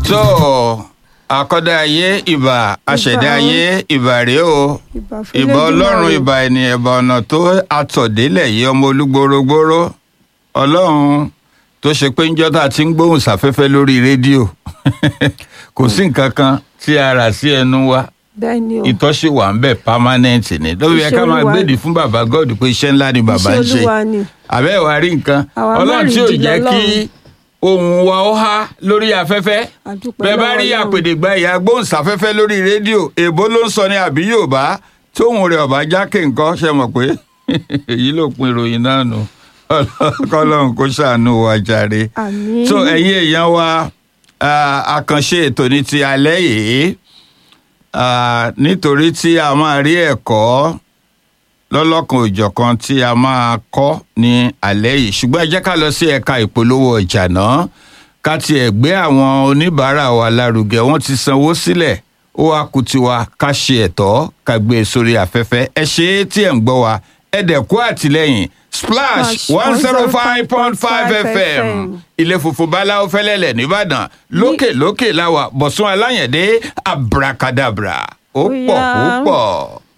tó àkọ́dá ayé ìbà àṣẹ̀dá ayé ìbà rèé o ìbà ọlọ́run ìbà ènìyàn ìbà ọ̀nà tó àtọ̀délẹ̀ yìí ọmọ olúgbòrógbòró ọlọ́run tó ṣe pé ńjọ́ tá a ti ń gbóhùn sáfẹ́fẹ́ lórí rédíò kò sí nǹkan kan tí a rà sí ẹnu wa bẹ́ẹ̀ni o ìtọ́sí wà ń bẹ̀ permanent ni lórí ẹ ká máa Olúwa gbèdì fún bàbá god pé iṣẹ́ ńlá ni bàbá ń Iṣẹ́ ṣe Olúwa ni. àbẹ́ ìwà rí nǹkan Àwa ọlọ́run tí ò mẹ́rìndínlọ́lọ́run. jẹ́ kí ohùn wa ó há lórí afẹ́fẹ́ A dúpẹ́ bẹ́ẹ̀ bá lọ́wọ́ rí Ọlọ́run. àpèdègbà ìyá gbóhùnsáfẹ́fẹ́ lórí rédíò èbó ló ń sọ ní àbí yorùbá tóhùn rẹ̀ ọ̀bá jákè nǹkan ṣe mọ̀ pé èyí ló pin ìròyìn náà nù kọ́lọ́run kó ṣàánú wa jàre àmín so ẹ̀yin èèyàn wa ah, àkànṣe ètò ní ti alẹ́ yìí ah, nítorí tí a máa rí ẹ̀kọ́ lọ́lọ́kan òjọ̀kan tí a máa kọ́ ní alẹ́ yìí ṣùgbọ́n ẹ jẹ́ ká lọ sí ẹ̀ka ìpolówó ọjà náà ká tiẹ̀ gbé àwọn oníbàárà wa lárugẹ wọ́n ti sanwó sílẹ̀ ó wá kù tiwa ká ṣe ẹ̀tọ́ ká gbé e sórí afẹ́fẹ́ ẹ ṣe é tí ẹ̀ ń gbọ́ wa ẹ dẹ̀ kú àtìlẹ́yìn splash Splash one zero five point five fm ilé funfun báláwo fẹ́lẹ́lẹ̀ nìbàdàn lókè lókè láwà bọ̀sùn aláyẹ̀dé abracadabra ó pọ̀ Ó yá. ó pọ̀.